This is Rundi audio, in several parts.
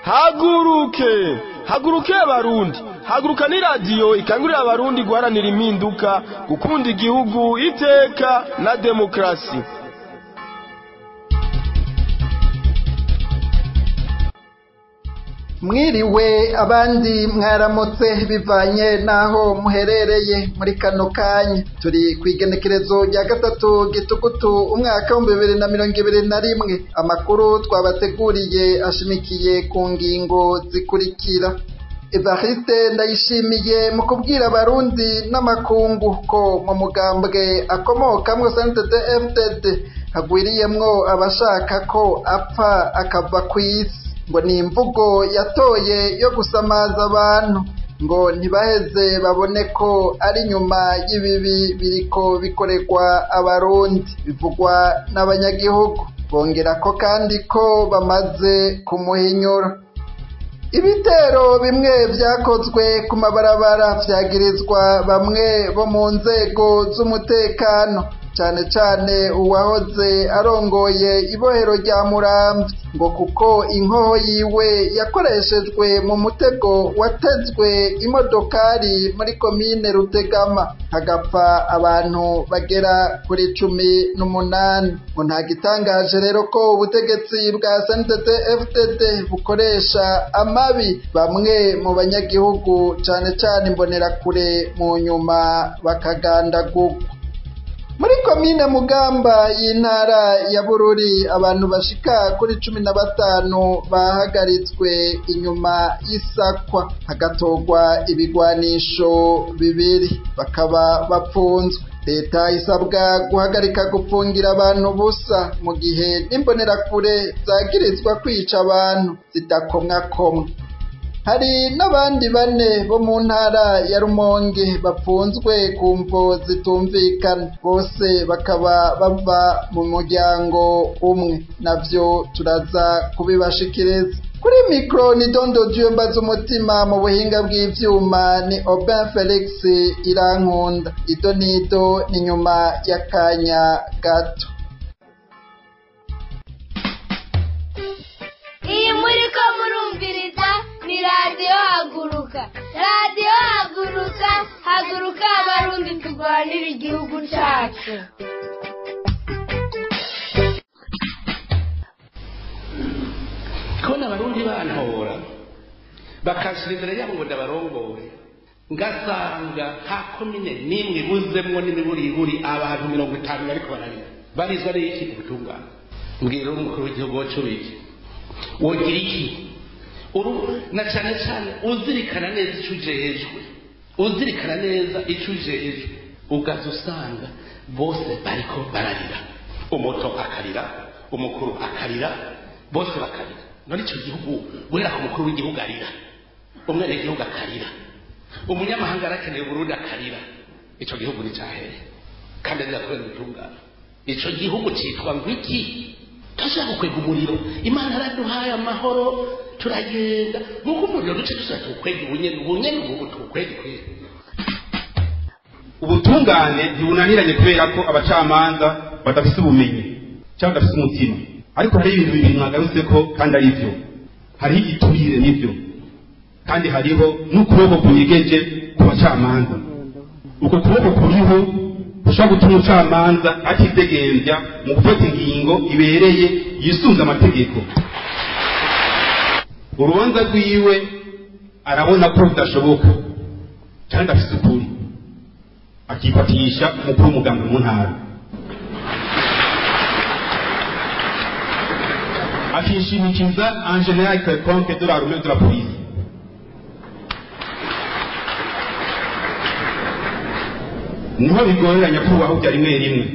haguruke haguruke abarundi haguruka ni radiyo ikangurira abarundi guharanira impinduka gukunda igihugu iteka na demokarasi mwiriwe abandi mwaramutse bivanye n'aho muherereye muri kano kanya turi ku igenekerezo rya gatatu gitugutu umwaka w'ibihumbi bibiri na mirongo ibiri na rimwe amakuru twabateguriye ashimikiye ku ngingo zikurikira evariste ndayishimiye mu kubwira abarundi n'amakungu ko mu mugambwe akomokamwo santete fdd hagwiriyemwo abashaka ko apfa akava ku isi ngo ni imvugo yatoye yo gusamaza abantu ngo ntibaheze babone ko ari nyuma y'ibibi biriko bikorerwa abarundi bivugwa n'abanyagihugu bongera ko kandi ko bamaze kumuhinyura ibitero bimwe vyakozwe ku mabarabara vyagirizwa bamwe bo mu nzego z'umutekano cane cane uwahoze arongoye ibohero rya muramvya ngo kuko inkoho yiwe yakoreshejwe mu mutego watezwe imodokari muri komine rutegama hagapfa abantu bagera kuri cumi n'umunani ngo nta gitangaje rero ko ubutegetsi bwa sntd fdd bukoresha amabi bamwe mu banyagihugu cane cane imbonerakure mu nyuma bakagandagurwa muri komine mugamba y'intara ya bururi abantu bashika kuri cumi na batanu bahagaritswe inyuma y'isakwa hagatorwa ibigwanisho bibiri bakaba bapfunzwe leta isabwa guhagarika gupfungira abantu busa mu gihe n'imbonerakure zagirizwa kwica abantu zidakomwakomwa hari n'abandi bane bo mu ntara ya rumonge bapfunzwe ku mvo zitumvikana bose bakaba bava mu muryango umwe navyo turaza kubibashikiriza kuri mikro ni dondo dieu mbaza umutima mu buhinga bw'ivyuma ni Aubin Felix irankunda ido nido ni nyuma y'akanya gato iyi muri ko murumviriza ni radiyo haguruka radiyo haguruka haguruka abarundi turwanira igihugu cyacu kubona abarundi bantora bakashyira imbere yabo ngo ndabarongore ngasanga nta komine n'imwe ibuzemwo n'imiburiburi abantu mirongo itanu bariko bararira barizwa n'iki ku butungane mbwira umukuru w'igihugu wacu wiki wogira iki uru na cyane cyane uzirikana neza icyo ujejwe uzirikana neza icyo ujejwe ugaza usanga bose bariko bararira umuto akarira umukuru akarira bose bakarira none icyo gihugu guhera ku mukuru w'igihugu arira umwenegihugu akarira umunyamahanga arakeneye uburundi akarira icyo gihugu ni cyahere kandi azira kubera ubutungane icyo gihugu cyitwa ngo iki turashaka gukwega umuriro imana araduhaye amahoro turagenda nk'uko umuriro duce dushaka tuwukwega ubunyene ubunyene ubu tuwukwega kwera ubutungane ntibunaniranye kubera ko abacamanza badafise ubumenyi cyangwa badafise umutima ariko hari ibintu bibiri mwagarutse ko kandi ari byo hariho igiturire n'ibyo kandi hariho n'ukuboko kunyegeje ku bacamanza uko kuboko kuriho ushobora gutuma umucamanza atidegembya mu gufata ingingo ibereye yisunze amategeko urubanza rwiwe arabona ko bidashoboka kandi afite ukuri akifatisha umukuru w'umuganga mu ntara akishimikiza en general quelconque de la rumeur de la police niho bigorera nyakubahwa bya rimwe rimwe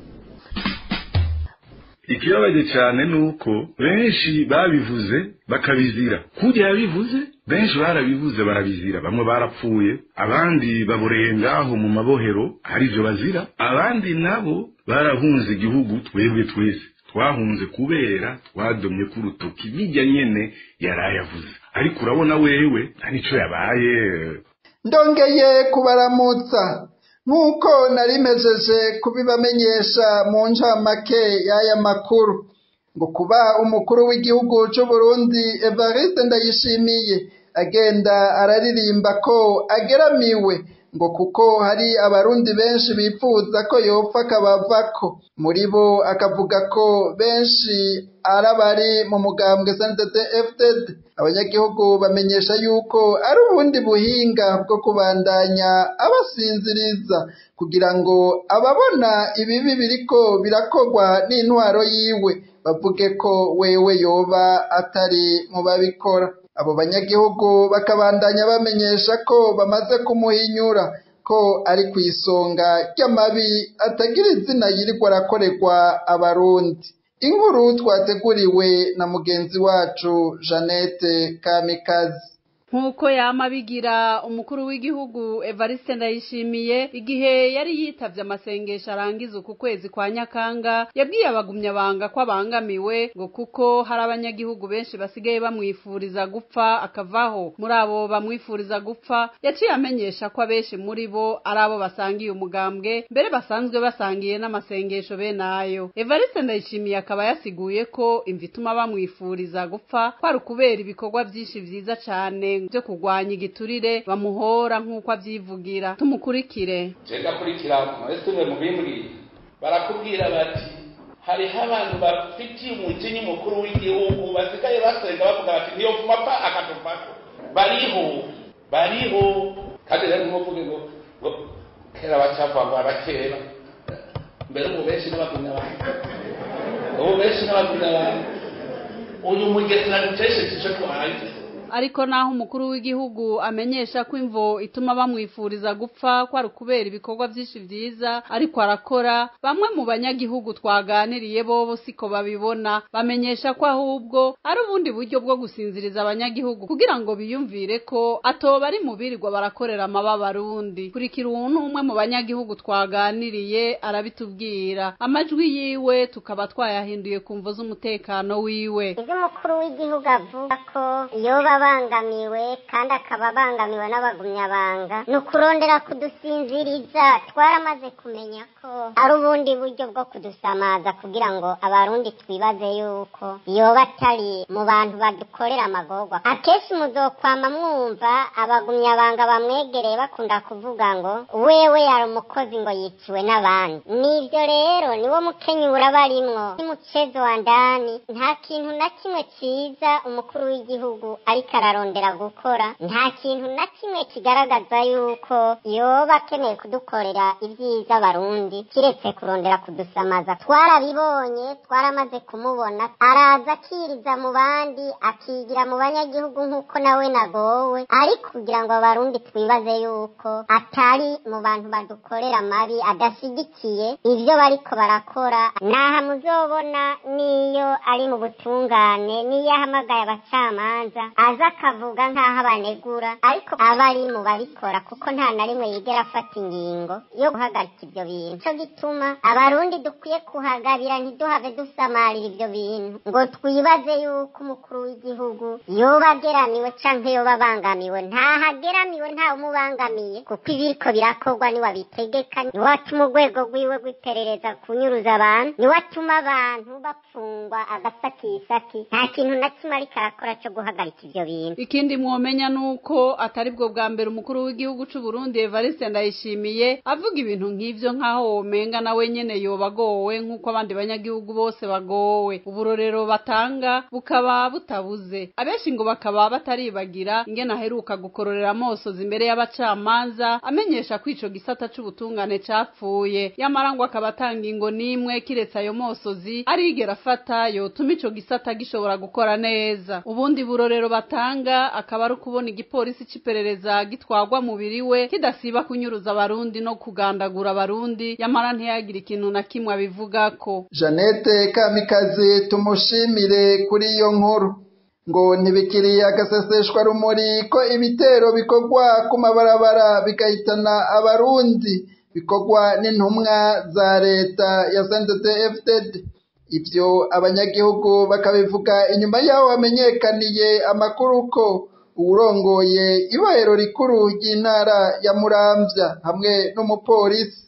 ikibabaje cyane ni uko benshi babivuze bakabizira kurya yabivuze benshi barabivuze barabizira bamwe barapfuye abandi baboreye ngaho mu mabohero hari ibyo bazira abandi nabo barahunze igihugu twebwe twese twahunze kubera twadomye ku rutoki bijya nyene yarayavuze ariko urabona wewe nta nico yabaye ndongeye kubaramutsa nk'uko nari mejeje kubibamenyesha mu ncamake y'aya makuru ngo kuba umukuru w'igihugu c'u Burundi Evariste Ndayishimiye agenda araririmba ko ageramiwe ngo kuko hari abarundi benshi bifuza ko yopfa akabavako muri bo akavuga ko benshi ari abari mu mugambwe SNDD FDD abanyagihugu bamenyesha yuko ari ubundi buhinga bwo kubandanya abasinziriza kugira ngo ababona ibibi biriko birakorwa n'intwaro yiwe bavuge ko wewe yoba atari mu babikora abo banyagihugu bakabandanya bamenyesha ko bamaze kumuhinyura ko ari ku isonga ry'amabi atagira izina yirirwa arakorerwa abarundi inkuru twateguriwe na mugenzi wacu jeannette kamikazi nk'uko yama bigira umukuru w'igihugu evariste ndayishimiye igihe yari yitavye amasengesho arangiza uku kwezi kwa nyakanga yabwiye abagumyabanga ko abangamiwe ngo kuko hari abanyagihugu benshi basigaye bamwifuriza gupfa akavaho muri abo bamwifuriza gupfa yaciye amenyesha ko abenshi muri bo ari abo basangiye umugambwe mbere basanzwe basangiye n'amasengesho bene ayo evariste ndayishimiye akaba yasiguye ko imva ituma bamwifuriza gupfa kwari ukubera ibikorwa byinshi vyiza cane byo kurwanya igiturire bamuhora nk'uko avyivugira tumukurikire jenda kurikira mwese umwe mu bimbwiye barakubwira bati hariho abantu bafitiye umujinya umukuru w'igihugu basigaye basenga bavuga bati niyo vuma pa akatuvako bariho bariho kandi rero ntimuvuge ngo ngo kera bacavuga ngo arakera mbere ubu benshi n'abagumya abantu ubu benshi n'abagumya abantu uyu mugesera dutesheje icyo twarangiza ariko naho umukuru w'igihugu amenyesha ko imvo ituma bamwifuriza gupfa ko ari ukubera ibikorwa byinshi vyiza ariko arakora bamwe mu banyagihugu twaganiriye bobo siko babibona bamenyesha ko ahubwo ari ubundi buryo bwo gusinziriza abanyagihugu kugira ngo biyumvire ko atoba ari mu birirwa barakorera amababa arundi kurikira uwuntu umwe mu banyagihugu twaganiriye arabitubwira amajwi yiwe tukaba twayahinduye ku mvo z'umutekano wiwe ibyo umukuru w'igihugu avuga ko yoba abangamiwe kandi akaba abangamiwe n'abagumyabanga ni ukurondera kudusinziriza twaramaze kumenya ko ari ubundi buryo bwo kudusamaza kugira ngo abarundi twibaze yuko yoba atari mu bantu badukorera amagorwa akenshi muzokwama mwumva abagumyabanga bamwegereye bakunda kuvuga ngo wewe yari umukozi ngo yiciwe n'abandi nibyo rero niwo mukenyura barimwo n'umucezo wa ndani nta kintu na kimwe ciza umukuru w'igihugu ariko ararondera gukora nta kintu na kimwe kigaragaza yuko yoba akeneye kudukorera ibyiza barundi kiretse kurondera kudusamaza twarabibonye twaramaze kumubona araza akiriza mu bandi akigira mu banyagihugu nk'uko nawe nagowe ariko kugira ngo abarundi twibaze yuko atari mu bantu badukorera amabi adashyigikiye ibyo bariko barakora naha muzobona niyo ari mu butungane niyo ahamagaye abacamanza aza akavuga nk'aho abanegura ariko aba ari mu babikora kuko nta na rimwe yigera afata ingingo yo guhagarika ibyo bintu cyo gituma abarundi dukwiye kuhagabira ntiduhave dusamarira ibyo bintu ngo twibaze yuko umukuru w'igihugu yoba ageramiwe canke yoba abangamiwe ntahageramiwe ntawe umubangamiye kuko ibiriko birakorwa niwe abitegeka niwe atuma urwego rwiwe rw'iperereza kunyuruza abantu niwe atuma abantu bapfungwa agasakisaki nta kintu na kimwe ariko arakora co guhagarika ivyo bintu ikindi mwomenya nuko atari bwo bwa mbere umukuru w'igihugu c'u Burundi Evariste Ndayishimiye avuga ibintu nk'ivyo nk'aho womenga nawe nyene yoba agowe nk'uko abandi banyagihugu bose bagowe uburorero batanga bukaba butabuze abenshi ngo bakaba bataribagira ingene aheruka gukororera amosozi imbere y'abacamanza amenyesha ko ico gisata c'ubutungane capfuye yamara ngo akaba atanga ingo n'imwe kiretse ayo mosozi arigera afata yotuma ico gisata gishobora gukora neza ubundi burorero batanga akaba ari ukubona igipolisi c'iperereza gitwarwa mubiri we kidasiba kunyuruza abarundi no kugandagura abarundi yamara ntiyagire ikintu na kimwe abivugako jeannette kamikazi tumushimire kuri iyo nkuru ngo ntibikiri agaseseshwa rumuri ko ibitero bikorwa ku mabarabara bigahitana abarundi bikorwa n'intumwa za leta ya sndfdd ibyo abanyagihugu bakabivuga inyuma y'aho hamenyekaniye amakuru ko uwurongoye ibohero rikuru ry'intara ya muramvya hamwe n'umupolisi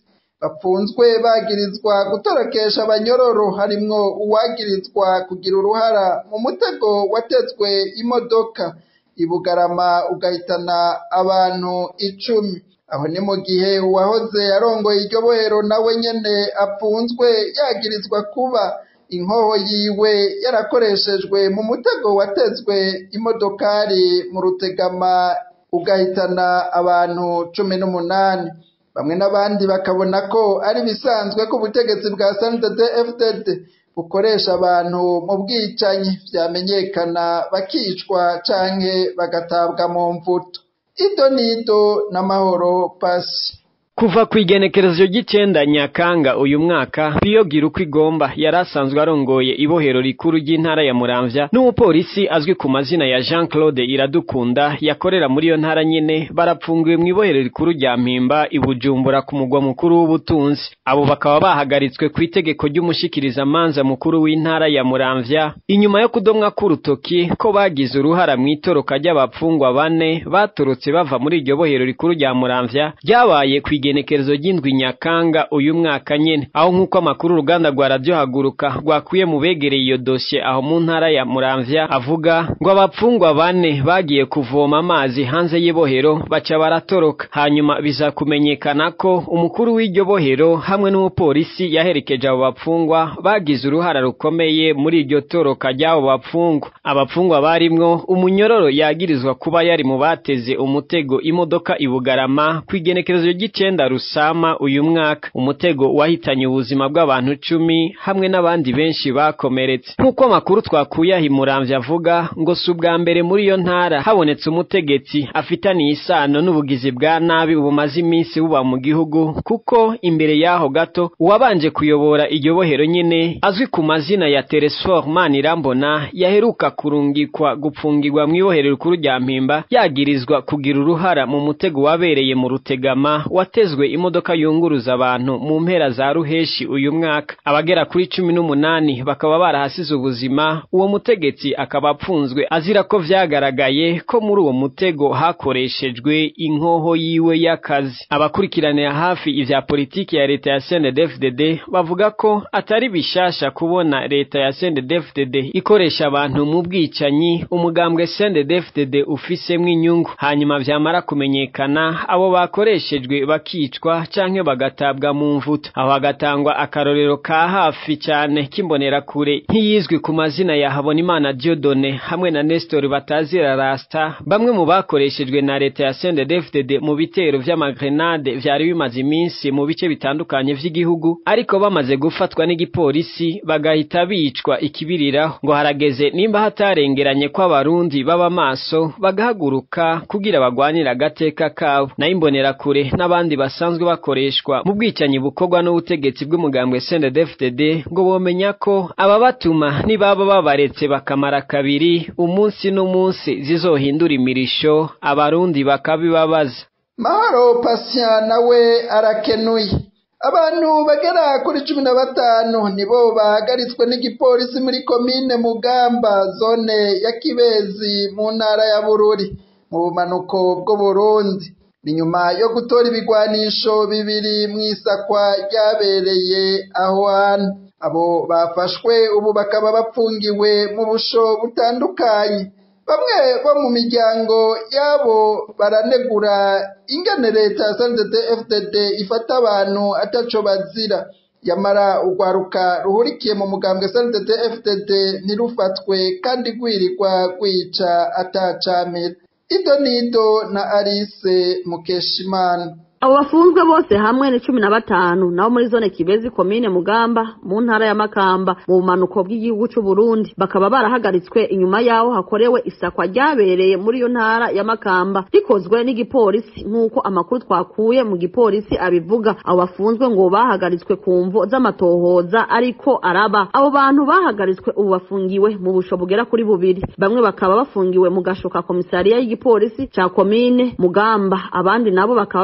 bapfunzwe bagirizwa gutorokesha abanyororo harimwo uwagirizwa kugira uruhara mu mutego watezwe imodoka ibugarama ugahitana abantu icumi aho ni mu gihe uwahoze arongoye iryo bohero nawe nyene apfunzwe yagirizwa kuba inkoho yiwe yarakoreshejwe mu mutego watezwe imodokari mu rutegama ugahitana abantu cumi n'umunani bamwe n'abandi bakabona ko ari bisanzwe ko ubutegetsi bwa snddd fdd bukoresha abantu mu bwicanyi vyamenyekana bakicwa canke bagatabwa mu mvuto ido nido n'amahoro pasi kuva ku igenekerezo ry'icenda nyakanga uyu mwaka biyogira uko igomba yari asanzwe arongoye ibohero rikuru ry'intara ya muramvya n'umupolisi azwi ku mazina ya jean claude iradukunda yakorera muri iyo ntara nyene barapfungiwe mu ibohero rikuru rya mpimba i bujumbura ku mugwa mukuru w'ubutunzi abo bakaba bahagaritswe ku itegeko ry'umushikirizamanza mukuru w'intara ya muramvya inyuma yo kudomwa k'urutoki ko bagize uruhara mu itoroka ry'abapfungwa bane batorotse bava muri iryo bohero rikuru rya muramvya ryabaye ku igenekerezo ry'indwi nyakanga uyu mwaka nyene aho nk'uko amakuru uruganda rwa radiyo haguruka rwakuye mu begereye iyo dosiye aho mu ntara ya muramvya avuga ngo abapfungwa bane bagiye kuvoma amazi hanze y'ibohero baca baratoroka hanyuma biza kumenyekana ko umukuru w'iryo bohero hamwe n'umupolisi yaherekeje abo bapfungwa bagize uruhara rukomeye muri iryo toroka ry'abo bapfungwa abapfungwa barimwo umunyororo yagirizwa kuba yari mu bateze umutego imodoka ibugarama ku igenekerezo ry'icenda rusama uyu mwaka umutego wahitanye ubuzima bw'abantu cumi hamwe n'abandi benshi bakomeretse nk'uko amakuru twakuye aho imuramvya avuga ngo si ubwa mbere muri iyo ntara habonetse umutegetsi afitaniye isano n'ubugizi bwa nabi bumaze iminsi buba mu gihugu kuko imbere y'aho gato uwabanje kuyobora iryo bohero nyene azwi ku mazina ya Teresfor Manirambona yaheruka kurungikwa gupfungirwa mu ibohero rikuru rya mpimba yagirizwa kugira uruhara mu mutego wabereye mu rutegama watezwe imodoka yunguruza abantu mu mpera za ruheshi uyu mwaka abagera kuri cumi n'umunani bakaba barahasize ubuzima uwo mutegetsi akaba apfunzwe azira ko vyagaragaye ko muri uwo mutego hakoreshejwe inkoho yiwe y'akazi abakurikiranira hafi ivya politiki ya leta ya CNDD-FDD bavuga ko atari bishasha kubona leta ya CNDD-FDD ikoresha abantu mu bwicanyi umugambwe CNDD-FDD ufisemwo inyungu hanyuma vyamara kumenyekana abo bakoreshejwe bakicwa canke bagatabwa mu mvuto aho hagatangwa akarorero ka hafi cane k'imbonerakure nk'iyizwi ku mazina ya Habonimana Dieudonne hamwe na Nestor Batazira Rasta bamwe mu bakoreshejwe na leta ya CNDD-FDD mu bitero vy'amagrenade vyari bimaze iminsi mu bice bitandukanye vy'igihugu ariko bamaze gufatwa n'igipolisi bagahita bicwa ikibiriraho ngo harageze nimba hatarengeranye ko abarundi baba maso bagahaguruka kugira bagwanire agateka kabo nayo imbonerakure n'abandi basanzwe bakoreshwa mu bwicanyi bukorwa n'ubutegetsi bw'umugambwe CNDD-FDD ngo bomenya ko ababatuma nibaba babaretse bakamara kabiri umunsi n'umunsi zizohindura imirisho abarundi bakabibabaza mahoro patient nawe arakenuye abantu bagera kuri cumi na batanu nibo bahagaritswe n'igipolisi muri komine mugamba zone ya kibezi mu ntara ya bururi mu bumanuko bw'uburundi ni nyuma yo gutora ibigwanisho bibiri mu isakwa ryabereye aho hantu abo bafashwe ubu bakaba bapfungiwe mu busho butandukanye bamwe bo mu miryango yabo baranegura ingene leta ya FDD ifata abantu ataco bazira yamara urwaruka ruhurikiye mu mugambwe FDD ntirufatwe kandi rwirirwa rwica atacamira ido nido na Alice Mukeshimana abo bafunzwe bose hamwe ni cumi na batanu nabo muri zone kibezi komine mugamba mu ntara ya makamba mu bumanuko bw'igihugu c'u Burundi bakaba barahagaritswe inyuma yaho hakorewe isakwa ryabereye muri iyo ntara ya makamba rikozwe n'igipolisi nk'uko amakuru twakuye mu gipolisi abivuga abo bafunzwe ngo bahagaritswe ku mvo z'amatohoza ariko araba abo bantu bahagaritswe ubu bafungiwe mu busho bugera kuri bubiri bamwe bakaba bafungiwe mu gashoka komisariya y'igipolisi ca komine mugamba abandi nabo bakaba baciye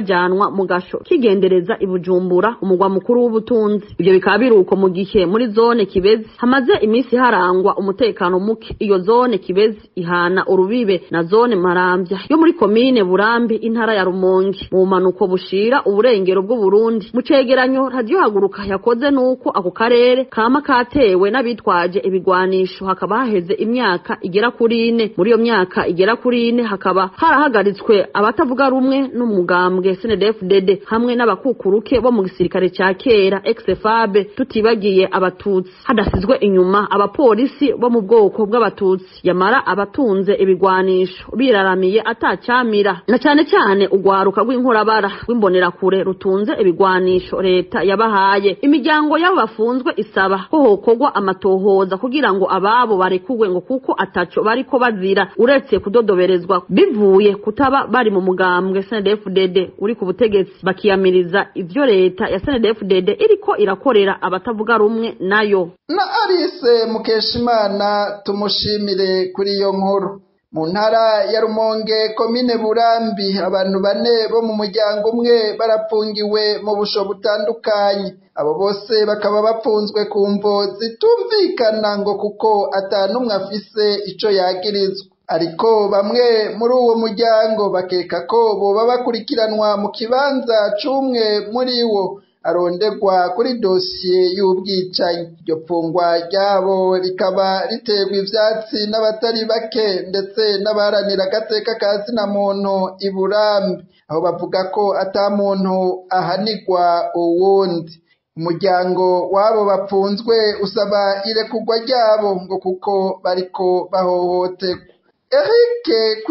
bajyanwa mu gasho kigendereza i bujumbura umugwa mukuru w'ubutunzi ibyo bikaba biruko mu gihe muri zone kibezi hamaze iminsi harangwa umutekano muke iyo zone kibezi ihana urubibe na zone marambya yo muri komine burambi intara ya rumonge mu bumanuko bushira uburengero bw'uburundi mu cegeranyo radiyo haguruka yakoze nuko ako karere kama katewe n'abitwaje ibigwanisho hakaba haheze imyaka igera kuri ine muri iyo myaka igera kuri ine hakaba harahagaritswe abatavuga rumwe n'umugambwe snedfdd hamwe n'abakukuruke bo mu gisirikare ca kera exfabe tutibagiye abatutsi hadasizwe inyuma abapolisi bo mu bwoko bw'abatutsi yamara abatunze ibigwanisho biraramiye atacyamira na cyane cyane urwaruka rw'inkorabara rw'imbonerakure rutunze ibigwanisho leta yabahaye imiryango y'abo bafunzwe isaba ko hokorwa amatohoza kugira ngo ababo barekurwe ngo kuko ataco bariko bazira uretse kudodoberezwa bivuye kutaba bari mu mugambwe snedfdd uri ku butegetsi bakiyamiriza ivyo leta ya snedfdd iriko irakorera abatavuga rumwe nayo na Alice Mukeshimana tumushimire kuri iyo nkuru mu ntara ya Rumonge komine Burambi abantu bane bo mu muryango umwe barapfungiwe mu busho butandukanye abo bose bakaba bapfunzwe ku mvo zitumvikana ngo kuko atanumwe afise ico yagirizwa ariko bamwe muri uwo muryango bakeka ko boba bakurikiranwa mu kibanza c'umwe muri wo aronderwa kuri dosiye y'ubwicanyi iryo pfungwa ryabo rikaba riterwa ivyatsi n'abatari bake ndetse n'abaharanira agateka ka zina muntu i burambi aho bavuga ko ata muntu ahanigwa uwundi umuryango w'abo bapfunzwe usaba irekurwa ryabo ngo kuko bariko bahohoterwa Eric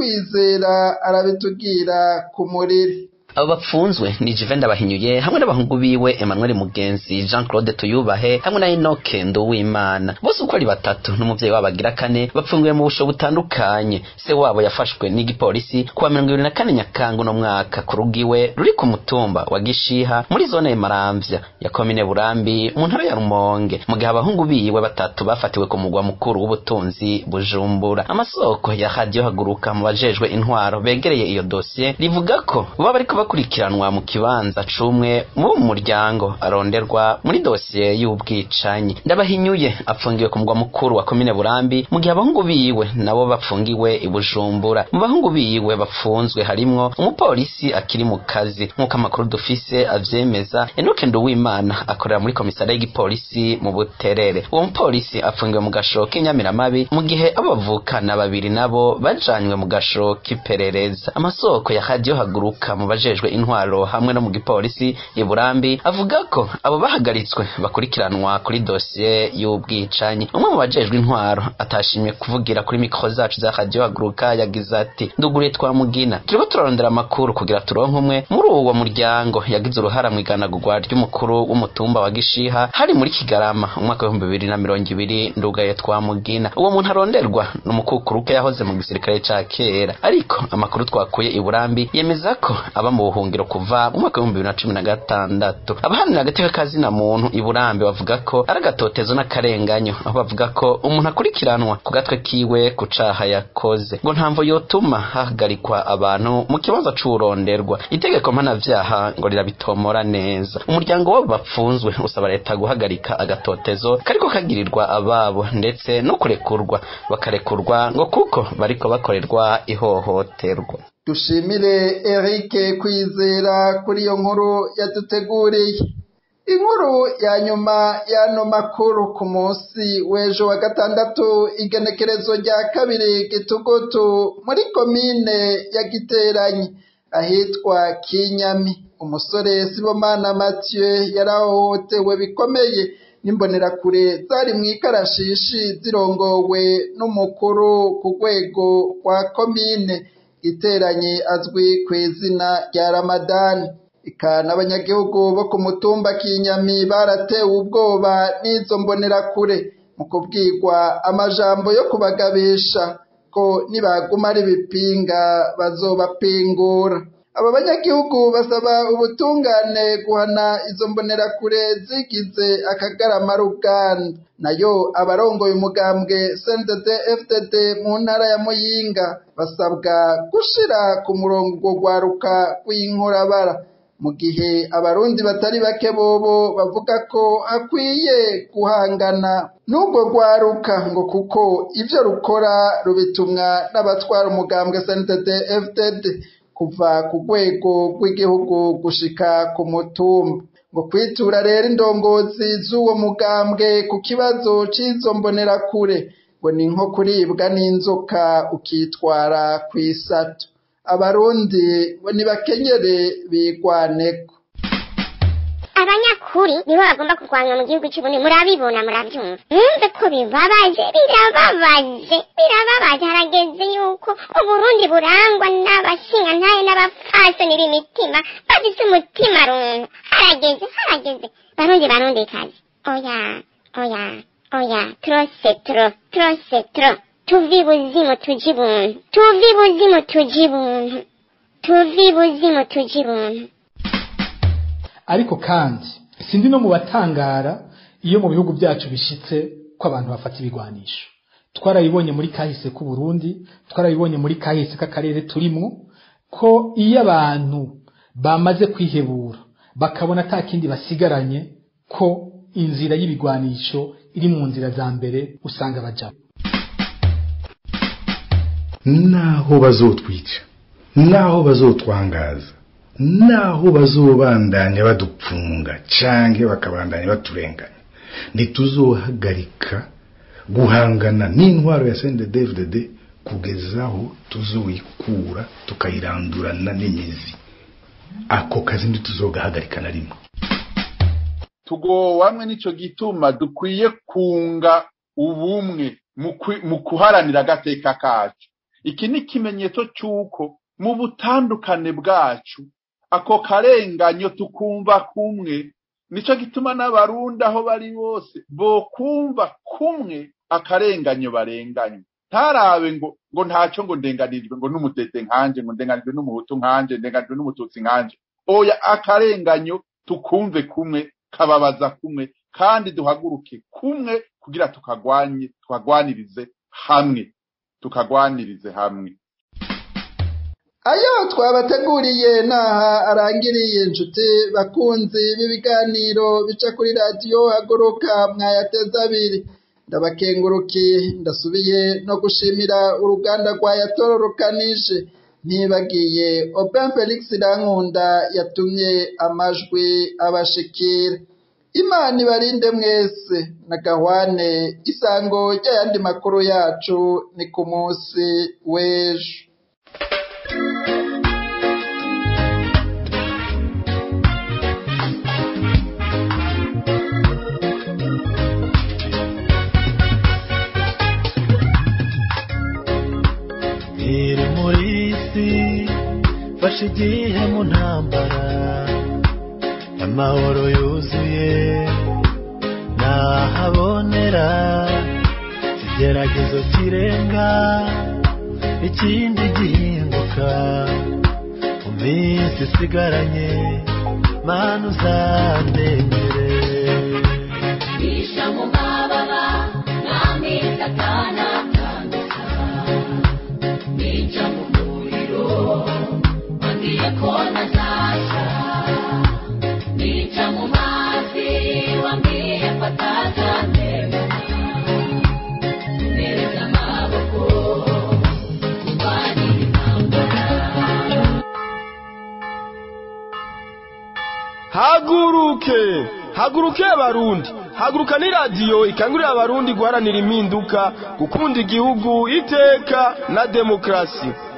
kwizera arabitubwira ku muriri abo bapfunzwe ni Jivenda bahinyuye hamwe n'abahungu biwe Emmanuel Mugenzi Jean Claude Tuyubahe hamwe na Enoke Nduwimana bose uko ari batatu n'umuvyeyi wabo agira kane bapfungiwe mu busho butandukanye se wabo yafashwe n'igipolisi kuwa mirongo ibiri na kane Nyakanga uno mwaka ku rugiwe ruri ku mutumba wa Gishiha muri zone ya Maramvya ya komine Burambi mu ntara ya Rumonge mu gihe abahungu biwe batatu bafatiwe ku mugwa mukuru w'ubutunzi Bujumbura amasoko ya radio haguruka mu bajejwe intwaro begereye iyo dosiye rivuga ko baba bariko bakurikiranwa mu kibanza cumwe mu muryango aronderwa muri dosiye y'ubwicanyi ndabahinyuye apfungiwe ku mugwa mukuru wa komine burambi mu gihe abahungu biwe nabo bapfungiwe i bujumbura mu bahungu biwe bapfunzwe harimwo umupolisi akiri mu kazi nk'uko amakuru dufise avyemeza enoke nduwimana akorera muri komisariya y'igipolisi mu buterere uwo mupolisi apfungiwe mu gasho k'inyamiramabi mu gihe abo bavukana babiri nabo bajanywe mu gasho k'iperereza amasoko ya radio haguruka mu bajejwe intwaro hamwe no mu gipolisi i Burambi avuga ko abo bahagaritswe bakurikiranwa kuri dosiye y'ubwicanyi umwe mu bajejwe intwaro atashimye kuvugira kuri mikro zacu za radio haguruka yagize ati nduguriye twa mugina turiko turarondera amakuru kugira turonke umwe muri uwo muryango yagize uruhara mu iganagurwa ry'umukuru w'umutumba wa Gishiha hari muri Kigarama umwaka w'ibihumbi bibiri na mirongo ibiri ndugaye twa mugina uwo muntu aronderwa n'umukukuruke yahoze mu gisirikare ca kera ariko amakuru twakuye i Burambi yemeza ko aba mu buhungiro kuva mu mwaka w'ibihumbi bibiri na cumi na gatandatu abaharanira agateka kazina muntu i Burambi bavuga ko ari agatotezo n'akarenganyo aho bavuga ko umuntu akurikiranwa ku gatwe kiwe ku caha yakoze ngo ntamvo yotuma hahagarikwa abantu mu kibanza c'uronderwa itegeko mpanavyaha ngo rirabitomora neza umuryango wabo bapfunzwe usaba leta guhagarika agatotezo kariko kagirirwa ababo ndetse no kurekurwa bakarekurwa ngo kuko bariko bakorerwa ihohoterwa dushimire Eric kwizera kuri iyo nkuru yaduteguriye inkuru ya nyuma y'ano makuru ku munsi w'ejo wa gatandatu igenekerezo rya kabiri gitugutu muri komine ya giteranyi ahitwa kinyami umusore sibomana mathieu yarahohotewe bikomeye n'imbonerakure zari mu ikarashishi zirongowe n'umukuru ku rwego rwa komine iteranye azwi ku izina rya ramadani ika n'abanyagihugu bo ku mutumba kinyami baratewe ubwoba n'izo mbonerakure mu kubwirwa amajambo yo kubagabisha ko nibaguma ari ibipinga bazobapingura aba banyagihugu basaba ubutungane guhana izo mbonerakure zigize akagarama ruganda nayo abarongoye umugambwe CNDD FDD mu ntara ya Muyinga basabwa gushira ku murongo urwo rwaruka rw'inkorabara mu gihe abarundi batari bake bobo bavuga ko hakwiye guhangana n'ubwo rwaruka ngo kuko ivyo rukora rubitumwa n'abatwara umugambwe CNDD FDD kuva ku rwego rw'igihugu gushika ku mutumba ngo kwitura rero indongozi z'uwo mugambwe ku kibazo c'izo mbonerakure ngo ni nko kuribwa n'inzoka ukitwara kw'isato abarundi ngo nibakenyere bigwaneko abanyakuri nibo bagomba kurwanywa mu gihugu cy'ubundi murabibona murabyumva mwumve ko bibabaje birababaje birababaje harageze yuko uburundi burangwa n'abashingantahe n'abapfasoni b'imitima bafise umutima runtu harageze harageze barundi barundi kazi oya oya oya trose tro trose tro tuvi buzimu tuji buntu tuvi buzimu tuji buntu tuvi buzimu tuji buntu ariko kandi sindi no mu batangara iyo mu bihugu byacu bishitse ko abantu bafata ibigwanisho twarabibonye muri kahise k'u Burundi twarabibonye muri kahise k'akarere turimo ko iyo abantu bamaze kwihebura bakabona ata kindi basigaranye ko inzira y'ibigwanisho iri mu nzira za mbere usanga bajamo naho bazotwica naho bazotwangaza naho bazobandanya badupfunga canke bakabandanya baturenganya ntituzohagarika guhangana n'intwaro ya CNDD-FDD kugeza aho tuzoyikura tukayirandurana n'imizi ako kazi ntituzogahagarika na rimwe tugowamwe nico gituma dukwiye kunga ubumwe mu kuharanira agateka kacu iki ni ikimenyetso cy'uko mu butandukane bwacu ako karenganyo tukumva kumwe nico gituma n'abarundi aho bari bose bokumva kumwe akarenganyo barenganywe ntarabe ngo ngo ntaco ngo ndenganirijwe ngo n'umutete nkanje ngo ndenganijwe n'umuhutu nkanje ndenganijwe n'umututsi nkanje oya akarenganyo tukumve kumwe kababaza kumwe kandi duhaguruke kumwe kugira tukagwanye tukagwanirize hamwe tukagwanirize hamwe ayo twabateguriye naha arangiriye inshuti bakunzi b'ibiganiro bica kuri radiyo haguruka mwayateza abiri ndabakengurukiye ndasubiye no gushimira uruganda rwa yatororokanije ntibagiye open felix irankunda yatumye amajwi abashikira imana ibarinde mwese na gahwane isango ry'ayandi makuru yacu ni ku munsi w'ejo iri muri isi fashe igihe mu ntambara amahoro yuzuye nahabonera ikigeragezo kirenga ikindi gihinduka mu minsi isigaranye mana uzandengere bisha mu mababa n'ameza akanatambika nica mu muriro wambwiye ko ntazasha nica mu mazi wambwiye ko atazandemana nereza amaboko kurwanira intambara haguruke haguruke abarundi haguruka ni radiyo ikangurira abarundi guharanira impinduka gukunda igihugu iteka na demokarasi